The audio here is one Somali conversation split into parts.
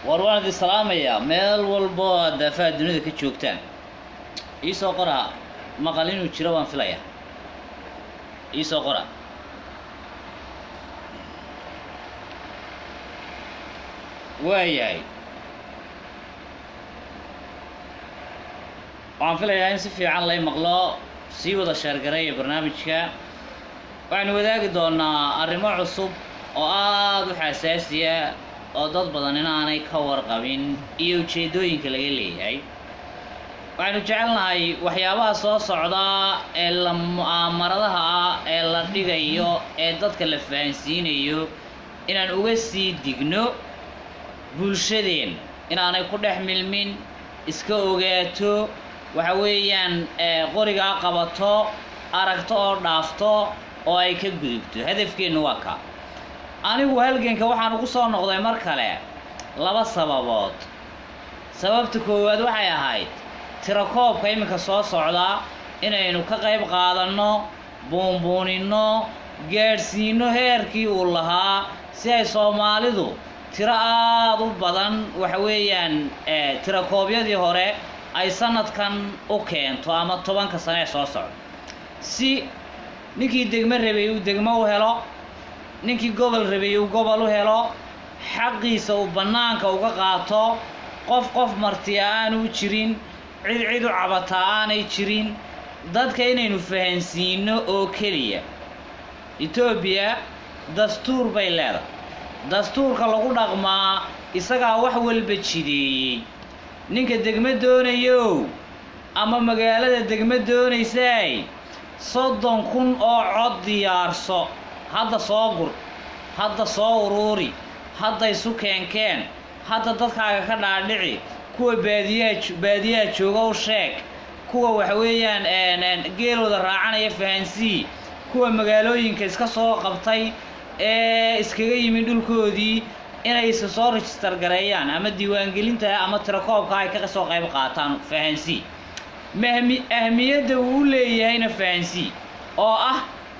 war waan idin salaamayaa meel walbo aad daafaha dunida ka joogtaan iisoo qora maqal inuu jiro baan filaya iisoo qora waayahay waxaan filayaa in si fiican lay maqlo sii wada sheergareeya barnaamijka waxaynu wadaagi doonaa arrimo cusub oo aada u xasaasiya oo dad badan inaanay ka warqabin iyo ujeeddooyinka laga leeyahay waxaynu jecelnahay waxyaabaha soo socda ee la mu'aamaradaha ah ee la dhigayo ee dadka la fahansiinayo inaan uga sii digno bulshadeen inaanay ku dhex milmin iska ogaato waxa weeyaan qorigaa qabato aragto oo dhaafto oo ay ka gudubto hadafkeennu waa ka anigu halganka waxaan ugu soo noqday mar kale laba sababood sababta koowaad waxay ahayd tirakoobka iminka soo socda inaynu ka qayb qaadanno buunbuuninno gaadhsiinno heerkii uu lahaa si ay soomaalidu tiro aada u badan waxa weeyaan tirakoobyadii hore ay sanadkan u keento ama tobanka sane ee soo socda si ninkii degmo rabay uu degmo u helo ninkii gobol rabay uu gobol u helo xaqiisa uu bannaanka uga qaato qof qof martiya aanu jirin cid cid u cabataa aanay jirin dadka inaynu fahansiino oo keliya etoobiya dastuur bay leedahay dastuurka lagu dhaqmaa isagaa wax walba jideeyey ninka degmo doonayow ama magaalada degmo doonaysaay soddon kun oo cod diyaarso hadda soo gur hadda soo uruuri hadda isu keenkeen hadda dadkaaga ka dhaadhici kuwa baadiyaha baadiyaha jooga u sheeg kuwa waxa weeyaan geelooda raacanaya fahansii kuwa magaalooyinka iska soo qabtay ee iskaga yimi dhulkoodii inay isa soo register gareeyaan ama diiwaangelinta ama tirakoobka ay ka soo qayb qaataan fahansii mahmi ahmiyadda uu u leeyahayna fahansii oo ah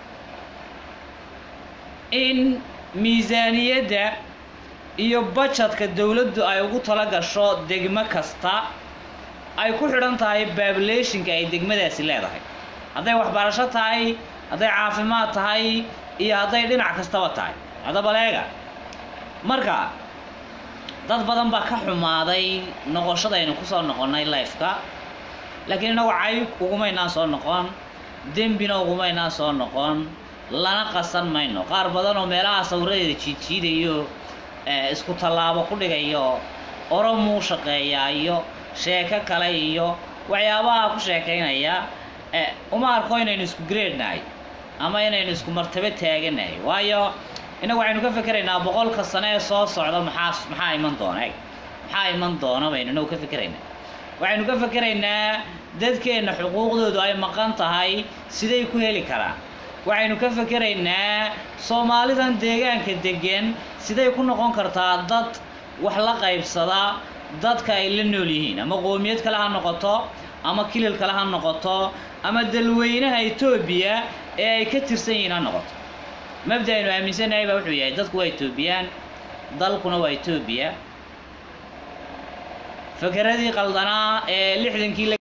in miisaaniyadda iyo bajadka dowladdu ay ugu tala gasho degmo kasta ay ku xidhan tahay baabulationka ay degmadaasi leedahay hadday waxbarasho tahay hadday caafimaad tahay iyo hadday dhinac kastaba tahay haddaba leega marka dad badan baa ka xumaaday noqoshadaynu ku soo noqonnay lifeka laakiin innagu cayb ugumaynaan soo noqon dembina ugumaynaan soo noqon lana qasan mayno qaar badan oo meelaha sawiradeeda jiidjiidayo isku tallaabo ku dhigayo oromuu shaqeeyaa iyo sheeko kale iyo waxyaabaha ku sheekaynaya uma arko inaynu isku greednahay ama inaynu isku martabo taaganahay waayo innagu waxaynu ka fekeraynaa boqolka sane ee soo socda maxaa maxaa iman doona eg maxaa iman doona baynu inagu ka fekeraynaa waxaynu ka fekeraynaa dadkeenna xuquuqdoodu ay maqan tahay siday ku heli karaan waxaynu ka fekeraynaa soomaalidan deegaanka deggan siday ku noqon kartaa dad wax la qaybsada dadka ay la nool yihiin ama qoomiyad kale ha noqoto ama kilil kale ha noqoto ama dalweynaha etoobiya ee ay ka tirsan yihiin ha noqoto mabda aynu aaminsannahay baa wuxuu yahay dadku waa etoobiyaan dalkuna waa etoobiya fekeradii qaldanaa ee lixdankii